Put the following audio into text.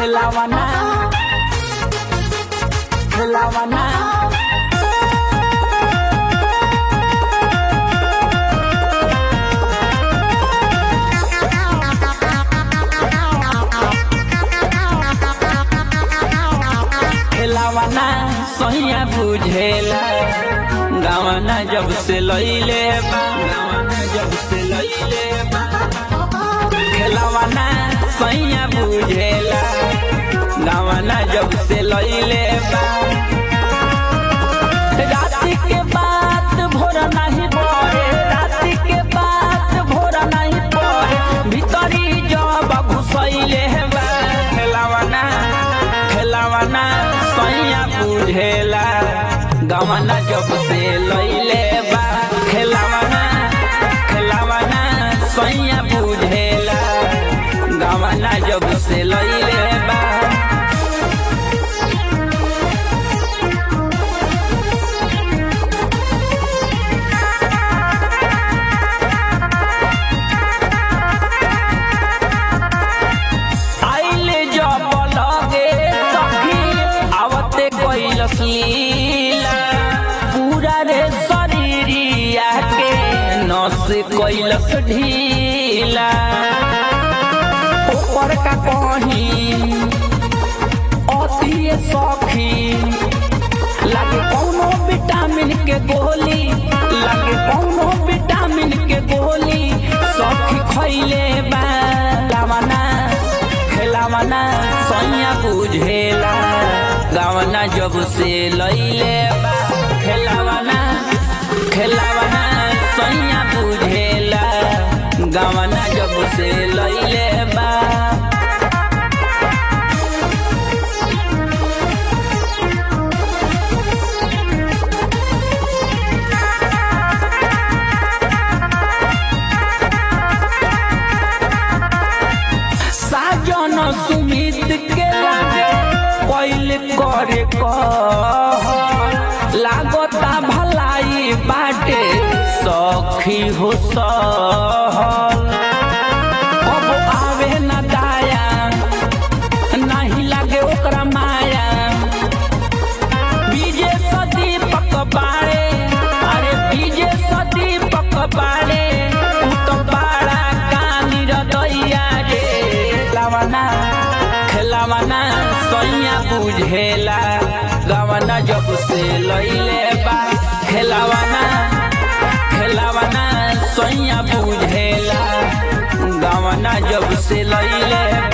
खेलावना खेलावना खेलावना सहिया बुझेला गावना जब से लइले बा गावना जब से लइले बा खेलावना सैया बुझेला गावना जब से लइले बा राति के बात भोर नहीं पड़े राति के बात भोर नहीं पड़े भीतरी जब घुसैले बा खेलावना खेलावना सैया बुझेला गावना जब से लइले बा खेलावना खेलावना सैया बुझेला गावना जब से लइले बा आइले जब लगे सखी आवते कैलस लीला पूरा रे शरीरिया के नस कैलस ढीला ऊपर का कहीं अति सखी लागे कौनो विटामिन के गोली लागे कौनो विटामिन के गोली सखी खैले बा लावना खेलावना सैया बुझेला गावना जब से लैले बा खेलावना खेलावना सैया बुझेला गावना जब से लैले बा साजन सुमित के लागे पहले करे कह लागता भलाई बाटे सखी हो सहल अब आवे न दाया नहीं लागे ओकरा माया बीजे सदी पक बाड़े अरे बीजे सदी पक बाड़े उ तो बाड़ा कानी रदैया रे लावना खेलावना सैया बुझेला गवना जब से लैले बा खेलावना खेलावना सैया बुझेला गवना जब से लैले